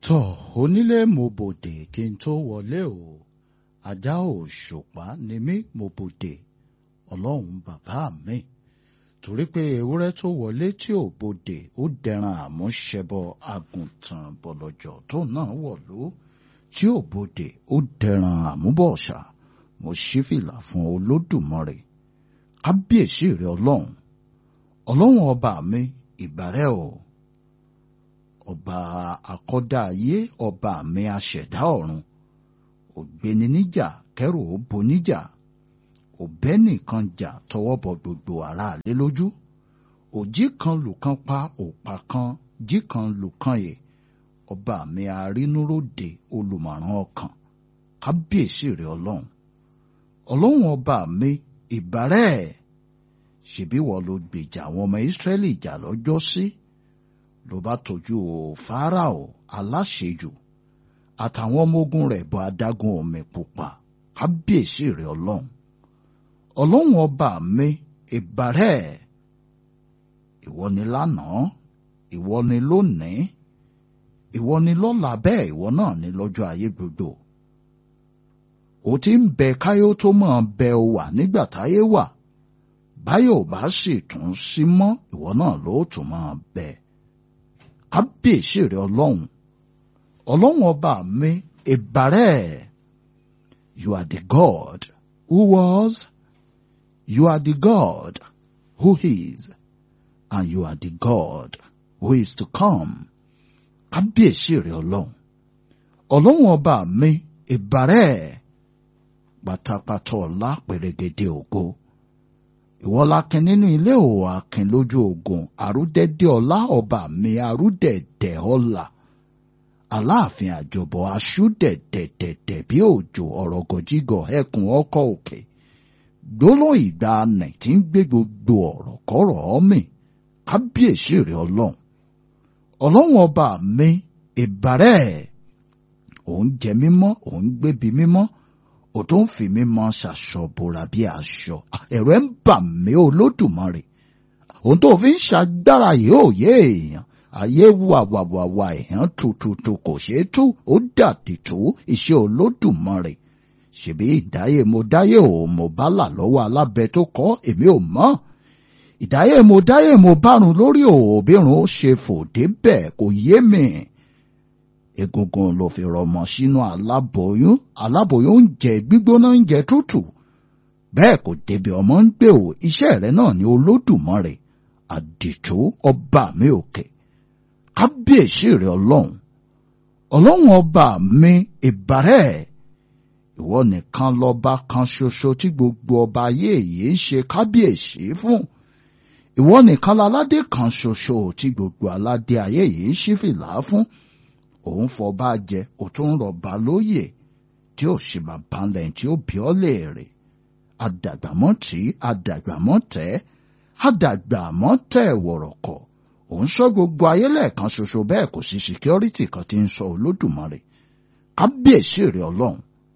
tọ́ onílé mo bòdè kí n tó wọlé o ajá òṣùpá ni mí mo bòdè ọlọ́run bàbá mi torí pé ewúrẹ́ tó wọlé tí ò bòdè ó dẹran àmúṣẹbọ àgùntàn bọ̀lọ̀jọ̀ tó náà wọ̀lú tí ò bòdè ó dẹran àmúbọ̀ọ̀ṣà mo ṣí fìlà fún olódùmarè kábíyèsí rẹ ọlọ́run ọlọ́run ọba mi ìbàrẹ̀ o ọba akọ́dá ayé ọba mi aṣẹ̀dá ọ̀run ògbéni níjà kẹrù ó bo níjà òbẹ́ nìkan jà tọwọ́ bọ gbogbo aráalé lójú òjì kan lùkan pa òpà kan jí kan lùkan yè ọba mi arínúróde olùmọ̀ràn ọkàn kábíyèsí rẹ ọlọ́run ọlọ́run ọba mi ìbàrẹ̀ ṣebí wọ́n ló gbèjà àwọn ọmọ ìsírẹ́lì jà lọ́jọ́ sí ló bá tọ́jú fáráò aláṣejù àtàwọn ọmọ ogun rẹ̀ bọ adágún omi pupa kábíyèsí rẹ̀ ọlọ́run ọlọ́run ọba mi ìbàrẹ̀ ìwọ ni lánàá ìwọ ni lónìí ìwọ ni lọ́la bẹ́ẹ̀ ìwọ náà ni lọ́jọ́ ayé gbogbo ó ti ń bẹ káyó tó máa bẹ ọ wà nígbà táyé wà báyọ̀ bá sì tún sí mọ́ ìwọ náà ló tún máa bẹ kábíyèsí rẹ ọlọ́run ọlọ́run ọba mi ìbàrẹ̀ you are the God who was you are the God who is and you are the God who is to come kábíyèsí rẹ ọlọ́run ọlọ́run ọba mi ìbàrẹ̀ pátápátá ọlá pèrègèdè ògo ìwọ lakin nínú ilé ò akin lójú ogun àrúdẹ̀dẹ̀ ọlá ọba mi àrúdẹ̀dẹ̀ ọlá aláàfin àjọbọ aṣúdẹ̀dẹ̀dẹ̀dẹ̀ bí òjò ọ̀rọ̀ gọ̀jígọ̀ ẹkùn ọkọ̀ òkè gbólóhùn ìgbà nẹ̀ tí ń gbé gbogbo ọ̀rọ̀ kọ́rọ̀ ọ́mì kábíyèsí rẹ̀ ọlọ́run ọlọ́run ọba mi ìbàrẹ̀ òun jẹ mímọ́ òun gbébi mímọ́ ò tó ń fi mí mọ ṣàṣọ bora bí aṣọ ẹ̀rọ ẹ̀ ń bà mí olódùmarè òun tó fi ń ṣàgbára yìí ò yé èèyàn ayé wàwàwàwà èèyàn tututu kò ṣeé tú ó dàdí tó iṣẹ́ olódùmarè ṣèbí ìdáyé mo dáyé ò mo bá là lọ́wọ́ alábẹ tó kọ́ èmi ò mọ̀ ìdáyé mo dáyé mo bárun lórí òbírun ó ṣe fòdé bẹ́ẹ̀ kò yé mi egungun ló fi rọmọ sínú aláboyún aláboyún ń jẹ gbígbóná ń jẹ tútù bẹ́ẹ̀ kò débi ọmọ ń gbé o iṣẹ́ rẹ̀ náà ni olódùmarè àdìtú ọba mi òkè kábíyèsí rẹ̀ ọlọ́run ọlọ́run ọba mi ìbàrẹ̀ ìwọ nìkan lọ́ba kan ṣoṣo tí gbogbo ọba ayé yìí ń ṣe kábíyèsí fún ìwọ nìkan láládé kan ṣoṣo tí gbogbo aládé ayé yìí ṣí fìlà fún òun fọba jẹ òtún rọba lóyè tí ó ṣe bàbá lẹ́yìn tí ó bí ọ léèrè àdàgbàmọ́ tí àdàgbàmọ́ tẹ́ àdàgbàmọ́ tẹ́ wọ̀rọ̀kọ̀ òun sọ gbogbo ayé lẹ́ẹ̀kan ṣoṣo bẹ́ẹ̀ kò sí síkírọ́rìtì kan tí ń sọ olódùmarè kábíyèsí rẹ ọlọ́run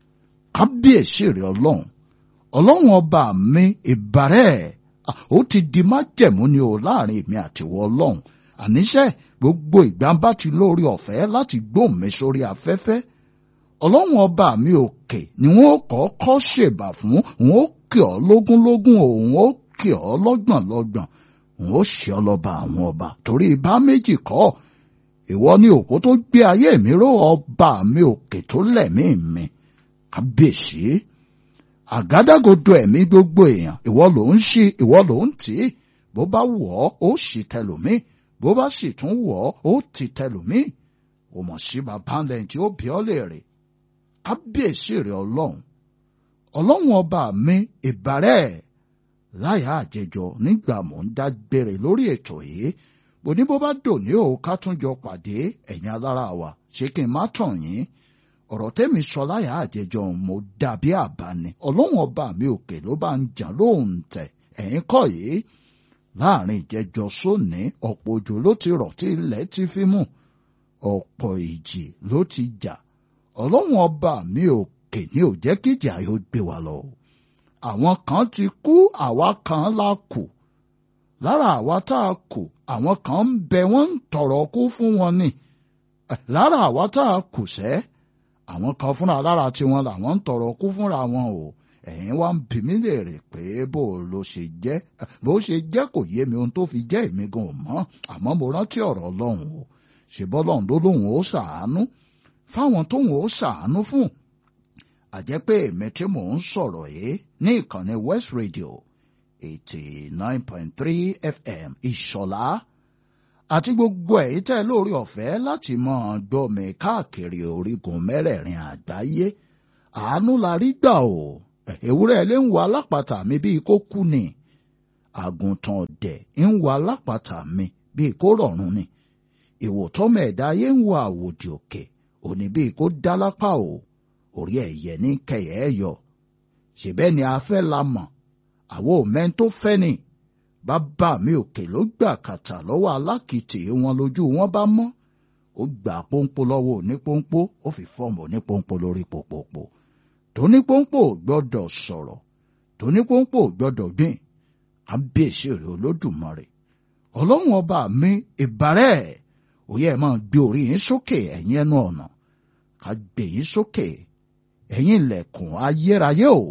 kábíyèsí rẹ ọlọ́run ọlọ́run ọba mi ìbàrẹ̀ ó ti di májẹ̀mú ni o láàrin èmi àtiwọ́ ọlọ́run àníṣe gbogbo ìgbà bá ti lórí ọ̀fẹ́ láti gbóhùn mi sórí afẹ́fẹ́ ọlọ́run ọba mi òkè ni wọ́n kọ́kọ́ ṣèbà fún wọn ó kì ọ́ lógúnlógún òun ó kì ọ́ lọ́gbọ̀nlọ́gbọ̀n òun ó ṣe ọ́ lọ́ba àwọn ọba torí ibà méjì kọ́ ìwọ ni òpó tó gbé ayé mi ró ọba mi òkè tó lẹ̀mí mi kábíyèsí àgádágodo ẹ̀mí gbogbo èèyàn ìwọ ló ń ṣí ìwọ ló ń tì í bó bá wọ̀ ọ́ ó ṣì tẹlòmíì bó bá sì tún wọ̀ ọ́ ó ti tẹlòmíì ò mọ̀ sí bàbá lẹ́yìn tí ó bí ọ́ léèrè kábíyèsí rẹ̀ ọlọ́run ọlọ́run ọba mi ìbàrẹ̀ láyà àjẹjọ nígbà mò ń dágbére lórí ètò yìí bó ní bó bá dòní o ká tún jọ pàdé ẹ̀yin alára wa ṣé kí n má tàn yín ọ̀rọ̀ tẹ́mi sọ láyà àjẹjọ mo dàbí àbáni ọlọ́run ọba mi òkè ló bá ń jà lóhùn tẹ̀ ẹ̀yin kọ́ yìí láàrin ìjẹjọ sóní ọ̀pọ̀ òjò ló ti rọ̀ tí ilẹ̀ ti fi mú ọ̀pọ̀ ìjì ló ti jà ọlọ́run ọba mi òkè ní ò jẹ́ kíjà yóò gbé wa lọ. àwọn kan ti kú àwa kan la kù lára àwa tá a kù àwọn kan ń bẹ wọ́n ń tọrọ kú fún wọn ni lára àwa tá a kù sẹ́ àwọn kan fúnra lára tiwọn làwọn ń tọrọ kú fúnra wọn o ẹ̀yin wá ń bi mí léèrè pé bó ló ṣe jẹ́ bó ṣe jẹ́ kò yé mi ohun tó fi jẹ́ èmi gan ò mọ̀ àmọ́ mo rántí ọ̀rọ̀ ọlọ́run o ṣèbọ́lọ́run ló lóun ó ṣàánú fáwọn tóun ó ṣàánú fún àjẹ́ pé èmi tí mò ń sọ̀rọ̀ yìí ní ìkànnì West Radio eighty nine point three FM ìṣọ̀lá àti gbogbo èyí tẹ́ lórí ọ̀fẹ́ láti máa gbọ́ mi káàkiri orígun mẹ́rẹ̀ẹ̀rin àgbáyé àánú la rí gbà o ewúrẹ́ ilé ń wo alápàtà mi bíi kó kú ni àgùntàn ọ̀dẹ̀ ń wo alápàtà mi bíi kó rọ̀rùn ni ìwòtọ́mọ ẹ̀dá ayé ń wo àwòdì òkè òní bíi kó dá lápá o orí ẹ̀yẹ ní kẹyẹ ẹ yọ ṣèbẹ́ ni a fẹ́ la mọ̀ àwọn òmẹ́ tó fẹ́ ni bàbá mi òkè ló gbà kàtà lọ́wọ́ alákìtì wọn lójú wọn bá mọ́ ó gbà pọ́npọ́ lọ́wọ́ onípọ́npọ́ ó fi fọ́ọ̀mù onípọ́npọ́ lórí pòpòpò tónípọ́npọ́ gbọ́dọ̀ sọ̀rọ̀ tónípọ́npọ́ gbọ́dọ̀ gbìn kábíyèsí rẹ̀ olódùmarè ọlọ́run ọba mi ìbàrẹ̀ òye ẹ̀ máa gbé orí yín sókè ẹ̀yin ẹnu ọ̀nà ká gbé yín sókè ẹ̀yin ilẹ̀kùn ayérayé o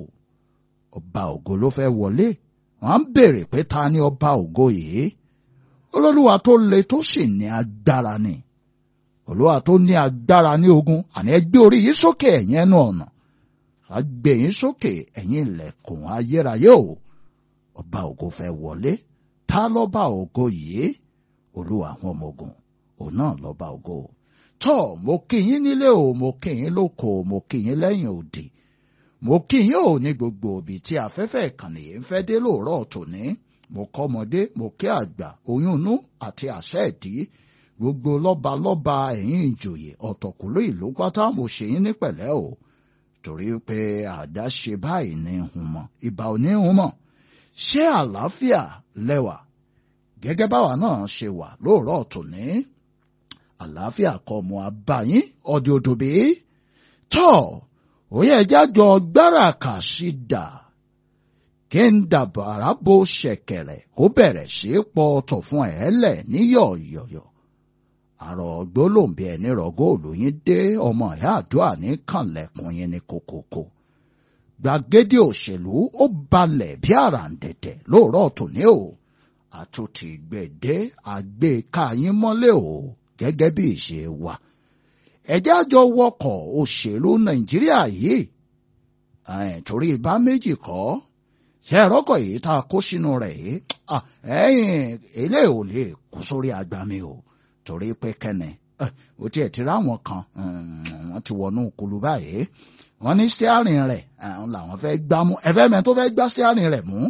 ọba ògo ló fẹ́ wọlé wọ́n á béèrè pé ta ni ọba ògo yìí olólùwà tó le tó sì ní agbára ni olúwa tó ní agbára ní ogun àní ẹ gbé orí yín sókè ẹ̀yin ẹnu ọ̀nà ká gbé yín sókè ẹ̀yin ilẹ̀kùn ayérayé o ọba ògo fẹ́ wọlé ta lọ́ba ògo yìí olúwa àwọn ọmọ ogun òun náà lọ́ba ògo tọ́ mo kí yín nílé o mo kí yín lóko mo kí yín lẹ́yìn òdì mo kí yín ò ní gbogbo òbí tí afẹ́fẹ́ ìkànnì yìí ń fẹ́ dé lóòrọ̀ tòní mo kọ́ ọmọdé mo kí àgbà oyún inú àti àṣẹ ìdí gbogbo lọ́ba lọ́ba ẹ̀yìn ìjòyè ọ̀tọ̀kùlú ìlú pátá mo ṣe yín ní pẹ̀lẹ́ o torí pé àdáṣe báyìí ní hun mọ́ ìbà ò ní hun mọ́ ṣé àlàáfíà lẹ́wà gẹ́gẹ́ báwa náà ṣe wà lóòrọ̀ tòní àlàáfíà kọ́ ọmọ abáyín ọdẹ òdòbí tọ́ òye jájọ gbára kà sí dà kí n dàbàrà bo ṣẹ̀kẹ̀rẹ̀ kó bẹ̀rẹ̀ sí í pọ̀ ọ̀tọ̀ fún ẹ̀ lẹ̀ ní yọ̀yọ̀yọ̀ àrọ̀ gbólóǹbí ẹni rọ̀gọ́ òlòyìn dé ọmọ ìyá àdúrà ní kànlẹ̀kùn yín ní kókókó gbàgede òṣèlú ó balẹ̀ bí àràǹdẹ̀dẹ̀ lóòrọ̀ tòní o àtúntì gbèdé àgbéká yín mọ́lẹ̀ o gẹ́gẹ́ bí ìṣe wa ẹjẹ́ àjọ wọkọ̀ òṣèlú nàìjíríà yìí torí ibà méjì kọ́ ṣe ẹ̀rọ́kọ̀ yìí tá a kó sínú rẹ̀ yìí ẹ̀yìn ilé ò lè kú sórí agbami o torí pé kẹ́nẹ̀ ó tiẹ̀ ti ráwọn kan wọ́n ti wọnú kulu báyìí wọ́n ní stiarin rẹ̀ làwọn fẹ́ gbá mú ẹ̀fẹ́ mẹ́ tó fẹ́ gbá stiarin rẹ̀ mú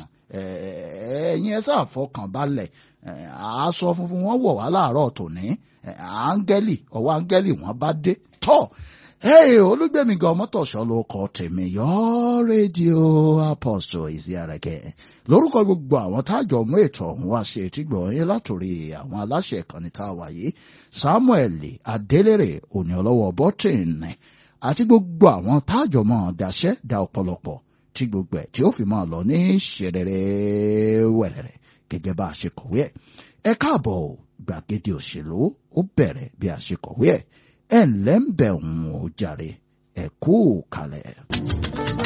ẹ̀yin ẹ sáà fọkàn balẹ̀ aṣọ funfun wọn wọ̀ wá láàárọ̀ tòní áńgẹ́lì ọwọ́ áńgẹ́lì wọn bá dé tọ́ olúgbẹ̀mí gan mọ́tòṣọ́ ló kọ́ tèmi yọ rédíò apostle ìsíàrẹ̀kẹ́ lórúkọ gbogbo àwọn tájọ mú ètò ọ̀hún wá sí etí gbọ̀nyìn látòrí àwọn aláṣẹ ìkànnì tá a wà yìí samuel adélèrè òní ọlọ́wọ́ bọ́tìnì àti gbogbo àwọn tájọ mọ́ daṣẹ́ da ọ̀pọ̀lọpọ̀ tí gbogbo ẹ̀ tí ó fi máa lọ ní ṣẹrẹrẹ wẹ̀rẹ̀rẹ̀ gẹ́gẹ́ bá a ṣe kọ̀wé ẹ̀ ẹ káàbọ̀ gbàgede òṣèlú ó bẹ̀rẹ̀ bí a ṣe kọ̀wé ẹ̀ ẹ̀ ńlẹ́ ń bẹ̀ ń ò jàre ẹ̀ kú kalẹ̀.